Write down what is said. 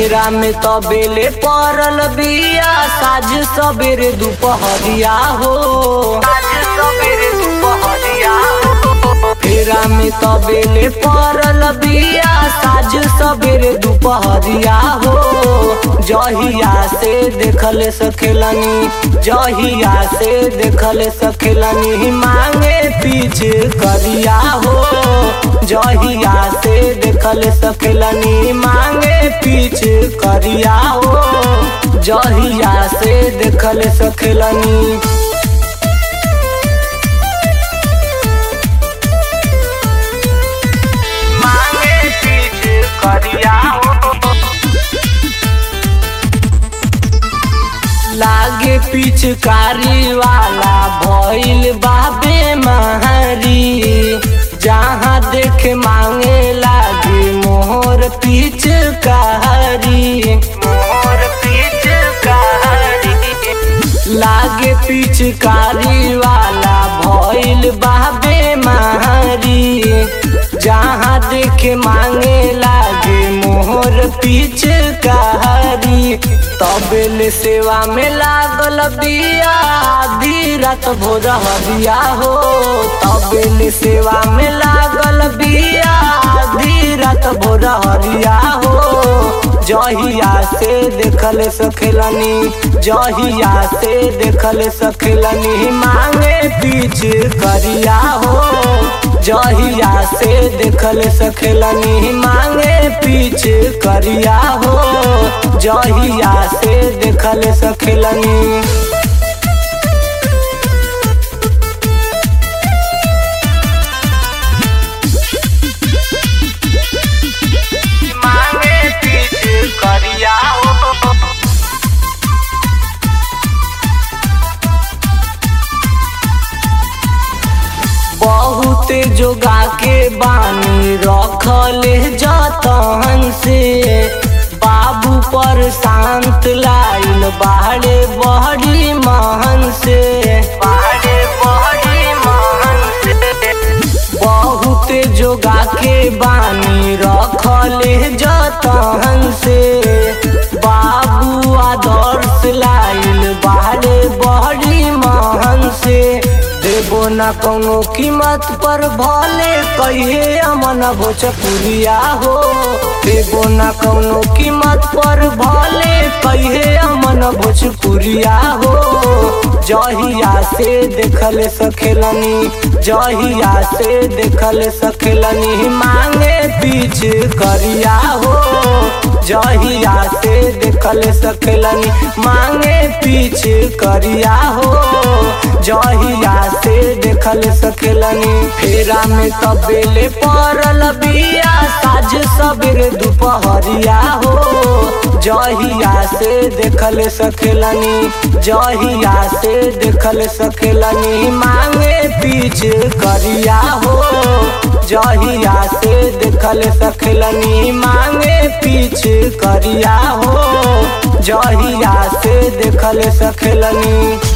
फेरा में तबेले पड़ल बिया साझ सबेरे दुपहरिया हो साझ सबेरे दुपहरिया हो फेरा में तबेले पड़ल बिया साझ सबेरे दुपहरिया हो जहिया से देखल सखेलनी जहिया से देखल सखेलनी मांगे पीछे करिया हो जहिया से देखल सखेलनी मांगे पीछे करिया हो जहिया से देखल सखेलनी मांगे पीछे करिया हो लागे पिचकारी वाला भइल बाबे महारी जहाँ देख मांगे लागे मोहर पिचकारी मोहर पिचकारी लागे पिचकारी वाला भइल बाबे महारी जहाँ देखे मांगे लागे मोहर पिचकारी तबेल सेवा में लागल बिया आधी रात भोर हरिया हो तबेल सेवा में लागल बिया आधी रात भोर हरिया हो जहिया से देखल सखेलनी जहिया से देखल सखेलनी मांगे पीछ करिया हो जहिया से देखल सखेलनी मांगे पीछ करिया हो जहिया से देखल सखेलनी मांगे पीछ करिया हो बहुत जोगा के बानी रखले जतन से बाबू पर शांत लाइल बाहरे बहरी महन से बाहरे बहरी महन से बहुत जोगा के बानी रखले जतन से बाबू आदर्श लाइल बाहरे बहरी महन से देबो न कोनो कीमत पर भले कहिए अमन भोजपुरिया हो देबो न कोनो कीमत पर भले कहिए अमन भोजपुरिया हो जहिया से देखल सखेलनी जहिया से देखल सखेलनी मांगे पीछ करिया हो जहिया से देखल सखेलनी मांगे पीछ करिया हो जहिया से देखल सकेलनी फेरा में तबेले पड़ल बिया साझ सबेरे दुपहरिया हो जहिया से देखल सकेलनी जहिया से देखल सकेलनी मांगे पीछ करिया हो जहिया से देखल सकेलनी मांगे पीछ करिया हो जहिया से देखल सकेलनी